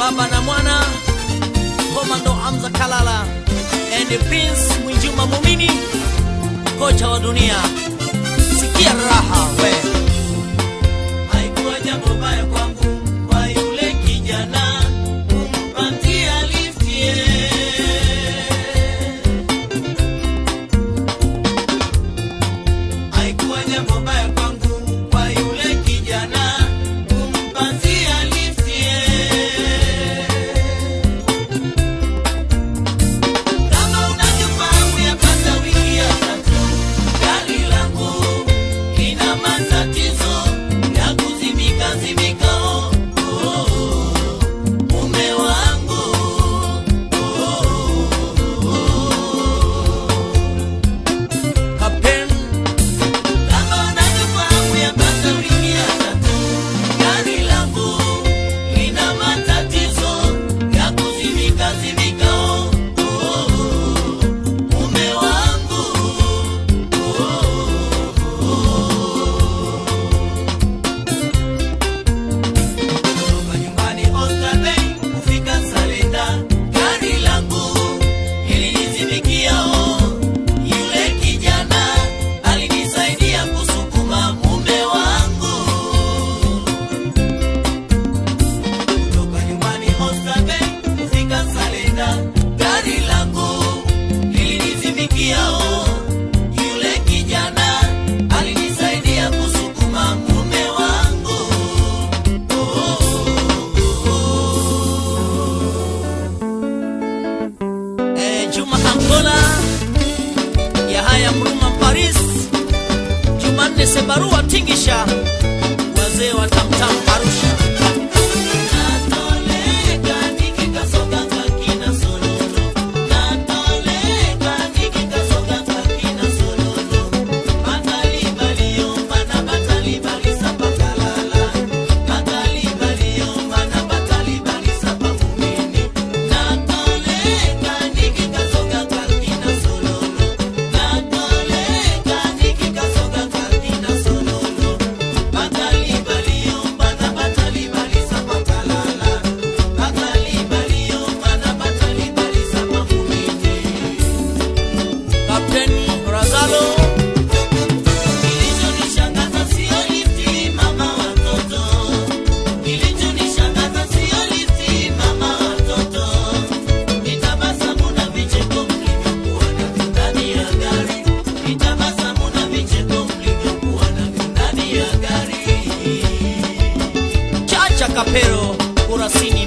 baba na mwana komando Hamza Kalala and Prince Mwinjuma Mumini, kocha wa dunia. Sikia raha we. Haikuwa jambo baya kwangu kwa yule kijana kumpatia lifti yeah. Haikuwa jambo baya kwangu kwa yule kijana kumpatia lifti yeah. Kama unavyofahamu yapata wiki ya tatu, gari langu lina matatizo ya kuzimika zimika. Oh, oh, oh, mume wangu Kapteni kama unavyofahamu yapata wiki ya tatu, gari langu lina matatizo ya kuzimika zimika. Oh, oh, oh, mume wangu kutoka nyumbani Oyster Bay kufika Salenda, gari langu lilinizimikia. Oh, yule kijana alinisaidia kusukuma mume wangu kutoka nyumbani Oyster Bay kufika Salenda, gari langu lilinizimikia. Oh, yule kijana alinisaidia kusukuma mume wangu. Eh, Juma Angola Yahaya Mruma Paris Jumanne Sebarua Tingisha wazee wa Tamtam Arusha Natoleka nikikasoga kakina sololo Natoleka nikikasoga kakina sololo Batali baliomba na batali balisapa kalala Batali baliomba na batali balisapa mumini Natoleka nikikasoga kakina sololo Natoleka nikikasoga kakina sololo Batali baliomba na batali balisapa kalala Batali baliomba na batali balisapa mumini Kapteni Razalo Kilichonishangaza sio lifti mama watoto, kilichonishangaza sio lifti mama watoto, ni tabasamu na vicheko mlivyokuwa navyo ndani ya gari, ni tabasamu na vicheko mlivyokuwa navyo ndani ya gari. Chacha Kapero Kurasini